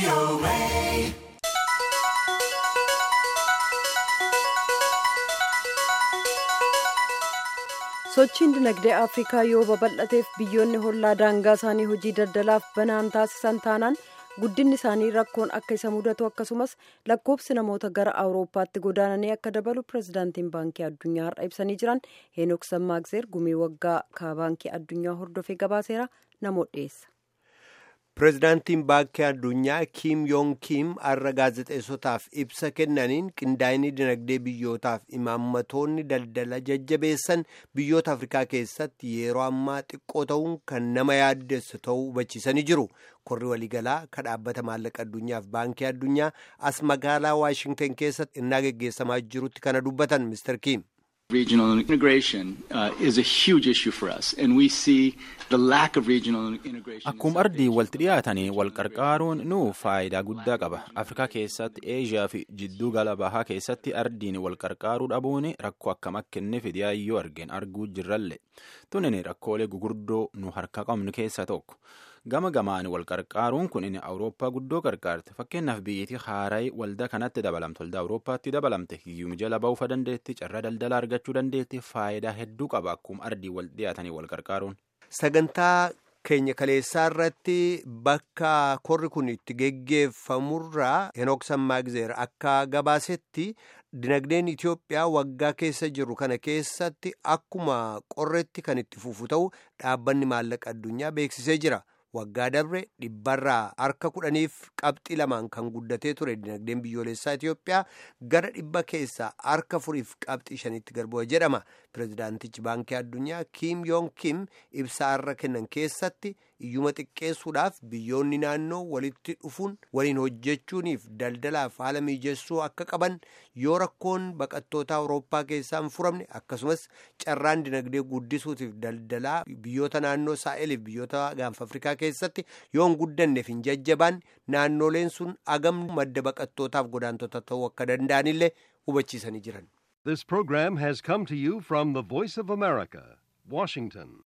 sochiin dinagdee afrikaa yoo babal'ateef biyyoonni hollaa daangaa isaanii hojii daldalaaf banaan taasisan taanaan guddinni isaanii rakkoon akka isa mudatu akkasumas lakkoofsi namoota gara awurooppaatti godaananii akka dabalu pirezidaantiin baankii addunyaa har'a ibsanii jiran heenok sammaagizeer gumii waggaa ka baankii addunyaa hordofee gabaaseera namoota dhiyeessa. pirezidaantiin baankii addunyaa kiim yoon kiim har'a gaazexeessotaaf ibsa kennaniin qindaa'inni dinagdee biyyootaaf imaammatoonni daldala jajjabeessan biyyoota afrikaa keessatti yeroo ammaa xiqqoo ta'uun kan nama yaaddessu ta'uu hubachiisanii jiru korri waliigalaa ka dhaabbata maallaqa addunyaaf baankii addunyaa as magaalaa waashingtan keessatti innaa geggeessamaa jirutti kana dubbatan mister kiim. Regional integration uh, is a huge issue for us, and we see the lack of regional integration. Akkuma ardii walitti dhiyaatanii wal qarqaaruun nu faayidaa guddaa qaba. Afrikaa keessatti, Eeshiyaa fi jidduu gala bahaa keessatti ardiin wal qarqaaruu dhabuun rakkoo akkam akka inni fide yaayyoo argeen arguu jirralle. Tunin rakkoolee gugurdoo nu harka qabnu keessaa tokko. Gama gamaan wal qarqaaruun kun inni Awurooppaa guddoo qarqaarte. Fakkeenyaaf biyyattii Haaraay waldaa kanatti dabalamte. Waldaa Awurooppaatti dabalamte. Hiyyuma jala ba'uufa dandeetti. Carraa daldalaa argachuu dandeetti. Faayidaa hedduu qaba akkuma ardii wal dhiyaatanii wal qarqaaruun. Sagantaa keenya kaleessaa irratti bakka korri kun itti geggeeffamurraa Henook Sammaagizeer akka gabaasetti dinagdeen Itoophiyaa waggaa keessa jiru kana keessatti akkuma qorretti kan itti fufu ta'u dhaabbanni maallaqa addunyaa beeksisee jira. Waggaa dabre dhibbarraa harka kudhaniif qabxii lamaan kan guddatee ture dinagdeen biyyoolessaa Itoophiyaa gara dhibba keessaa harka afuriif qabxii shanitti gad bu'e jedhama. Pireezidaantichi baankii addunyaa Kiim Yoon Kiim ibsaa har'a kennan keessatti iyyuma xiqqeessuudhaaf biyyoonni naannoo walitti dhufuun waliin hojjechuuniif daldalaaf haala mijeessuu akka qaban yoo rakkoon baqattoota awurooppaa keessaa hin furamne akkasumas carraan dinagdee guddisuutiif daldalaa biyyoota naannoo saa'eliif biyyoota gaanfa afrikaa keessatti yoo hin guddanneef hin jajjabaan naannoleen sun agam madda baqattootaaf godaantota ta'uu akka danda'anillee hubachiisanii jiran. This program has come to you from the Voice of America, Washington.